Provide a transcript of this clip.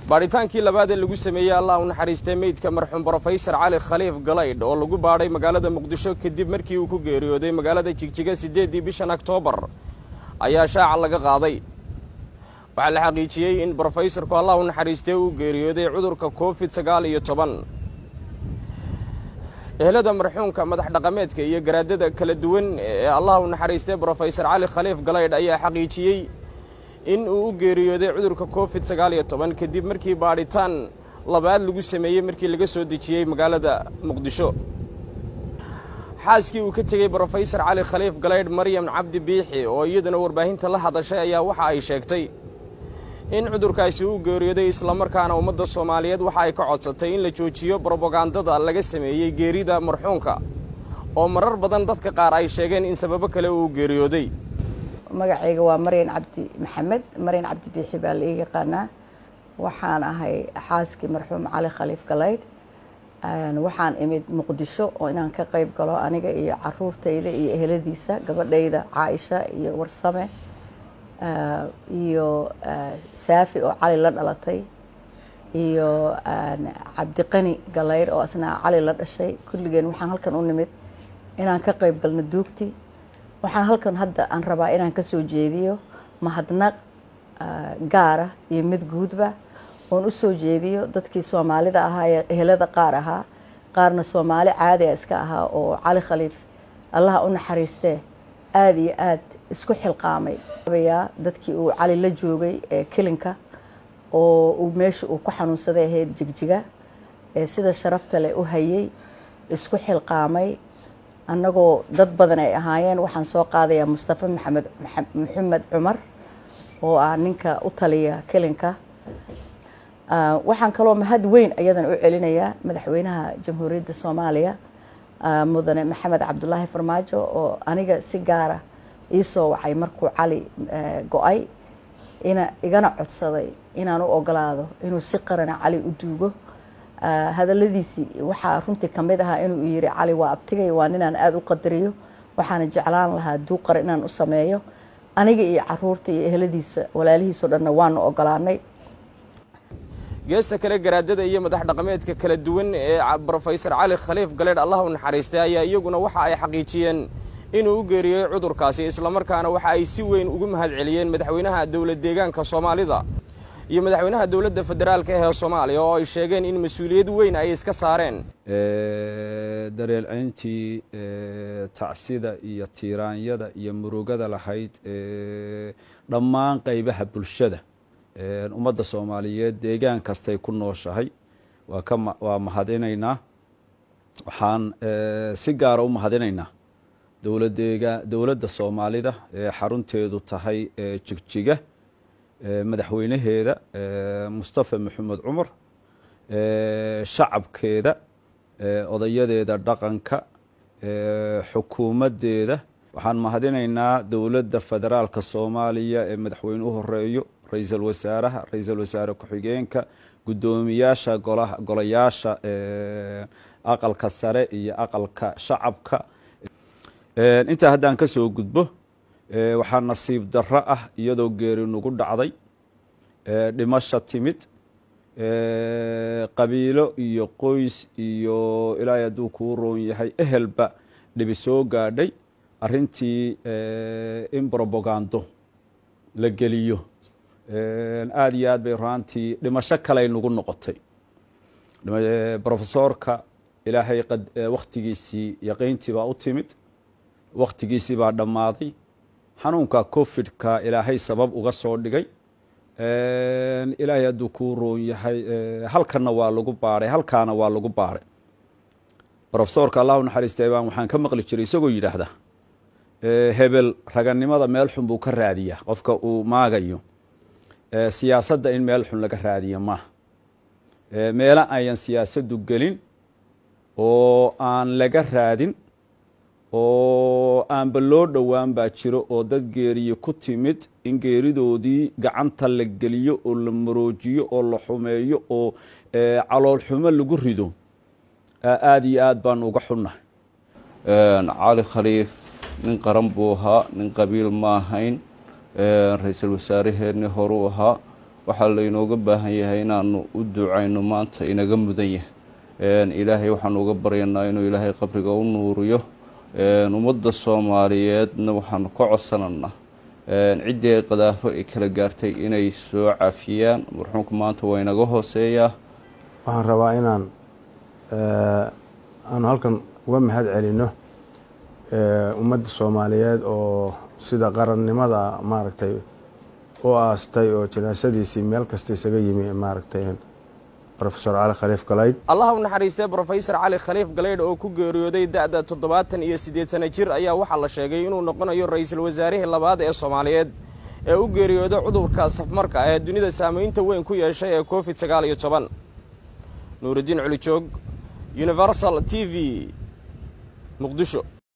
baadhitaankii labaad ee lagu sameeyey allah u naxariistay meydka marxuum brofesor cali khaliif galaydh oo lagu baadhay magaalada muqdisho kadib markii uu ku geeriyooday magaalada jigjiga siddeeddii bishan oktoobar ayaa shaaca laga qaaday waxaa la xaqiijiyey in brofesorku allah u naxariistay uu geeriyooday cudurka covid sagaal iyo toban ehelada marxuumka madax dhaqameedka iyo garaadada kala duwan ee allah u naxariistay brofesor cali khaliif galaydh ayaa xaqiijiyey in uu u geeriyooday cudurka covid sagaal iyo toban kadib markii baadhitaan labaad lagu sameeyey markii laga soo dejiyey magaalada muqdisho xaaskii uu ka tegey brofesor cali khaliif galaydh maryam cabdi biixi oo iyaduna warbaahinta la hadashay ayaa waxa ay sheegtay in cudurkaasi uu geeriyooday islamarkaana ummadda soomaaliyeed waxa ay ka codsatay in la joojiyo brobagandada laga sameeyey geerida marxuumka oo marar badan dadka qaar ay sheegeen in sababo kale uu geeriyooday magacayga waa maryan cabdi maxamed maryan cabdi biixi baa la ii yaqaanaa waxaan ahay xaaskii marxuum cali khaliif galaydh waxaan imid muqdisho oo inaan ka qayb galo aniga iyo caruurtayda iyo eheladiisa gabadhayda caaisha iyo warsame iyo saafi oo cali la dhalatay iyo cabdiqani galaydh oo asna cali la dhashay kulligeen waxaan halkan u nimid inaan ka qayb galno duugti waxaan halkan hadda aan rabaa inaan ka soo jeediyo mahadnaq gaara iyo mid guudba oon u soo jeediyo dadkii soomaalida ahaa ee ehelada qaar ahaa qaarna soomaali caadi a iska ahaa oo cali khaliif allaha u naxariistee aada iyo aad isku xilqaamay yaa dadkii uu cali la joogay ee kilinka oo uu meesha uu ku xanuunsaday ahayd jigjiga ee sida sharafta leh u hayay isku xilqaamay annagoo dad badan ay ahaayeen waxaan soo qaadayaa mustafa maxamed maxamed cumar oo ah ninka u taliya kilinka waxaan kaloo mahad weyn ayadan u celinayaa madaxweynaha jamhuuriyadda soomaaliya mudane maxamed cabdulaahi farmaajo oo aniga si gaara iisoo wacay markuu cali go-ay ina igana codsaday inaan u ogolaado inuu si qarana cali u duugo hadaladiisii waxaa runtii kamid ahaa inuu yiri cali waa abtigay waa ninaan aada u qadariyo waxaana jeclaan lahaa duuqar inaan u sameeyo aniga iyo caruurta iyo eheladiisa walaalihiisoo dhanna waanu ogolaanay geesta kale garaadada iyo madax dhaqameedka kala duwan ee brofesor cali khaliif galeedh allah u naxariistay ayaa iyaguna waxa ay xaqiijiyeen inuu u geeriyey cudurkaasi islamarkaana waxa ay si weyn ugu mahad celiyeen madaxweynaha dowlad deegaanka soomaalida iyo madaxweynaha dowladda federaalka ee soomaaliya oo ay sheegeen in mas-uuliyad weyn ay iska saareen dareelcayntii tacsida iyo tiiraanyada iyo murugada lahayd dhammaan qaybaha bulshada ummadda soomaaliyeed deegaan kastay ku nooshahay waa ka waa mahadinaynaa waxaan si gaara u mahadinaynaa dowladeega dowladda soomaalida ee xarunteedu tahay jigjiga madaxweynaheeda mustafa maxamed cumar shacabkeeda odayadeeda dhaqanka xukuumaddeeda waxaan mahadinaynaa dowladda federaalka soomaaliya ee madaxweyne u horeeyo ra-iisul wasaaraha ra-iisul wasaare ku-xigeenka guddoomiyaasha golaha golayaasha aqalka sare iyo aqalka shacabka intaa haddaan ka soo gudbo waxaa nasiib darro ah iyadoo geeri nagu dhacday dhimasha timid qabiilo iyo qoys iyo ilaahay hadduu kuu roon yahay ehelba dhibi soo gaadhay arrintii in brobagando la geliyo aada iyo aad bay raantii dhimasho kaley nagu noqotay brofesoorka ilaahay wakhtigiisii yaqiyntii baa u timid wakhtigiisii baa dhammaaday xanuunka covid-ka ilaahay sabab uga soo dhigay ilaahay hadduu kuu roon yahay halkanna waa lagu baadhay halkaana waa lagu baadhay brofesoorka allah u naxariistay baan waxaan ka maqli jiray isagoo yidhaahda hebel raganimada meel xun buu ka raadiyaa qofka uu maagayo siyaasadda in meel xun laga raadiyo maaha meelo ayan siyaasaddu gelin oo aan laga raadin oo aanba loo dhowaan baa jiro oo dad geeriye ku timid in geeridoodii gacanta la geliyo oo la maroojiyo oo la xumeeyo oo calool xumo lagu rido aada iyo aad baan uga xunnahay cali khaliif nin qaran buu ahaa nin qabiil ma ahayn ra-iisul wasaaraheenni horuu ahaa waxaa laynooga baahan yahay inaanu u ducayno maanta inaga mudan yahay ilaahay waxaanu uga baryanaa inuu ilaahay qabriga u nuuriyo ummadda soomaaliyeedna waxaanu ka codsananaa ciddii ay qadaafo ay kala gaartay inay soo cafiyaan marxuumka maanta waa inaga hooseeyaa waxaan rabaa inaan aanu halkan uga mahad celino ummadda soomaaliyeed oo sida qarannimada maaragtay u aastay oo janaasadiisii meel kasta isaga yimi maaragtay rofesor cali khaliif galaydh allah u naxariistay brofesor cali khaliif galaydh oo ku geeriyooday da-da toddobaatan iyo siddeed sana jir ayaa waxaa la sheegay inuu noqonayo ra-iisul wasaarihii labaad ee soomaaliyeed ee u geeriyooday cudurka safmarka ee dunida saamaynta weyn ku yeeshay ee covid sagaal iyo toban nuuridiin culijoog universal t v muqdisho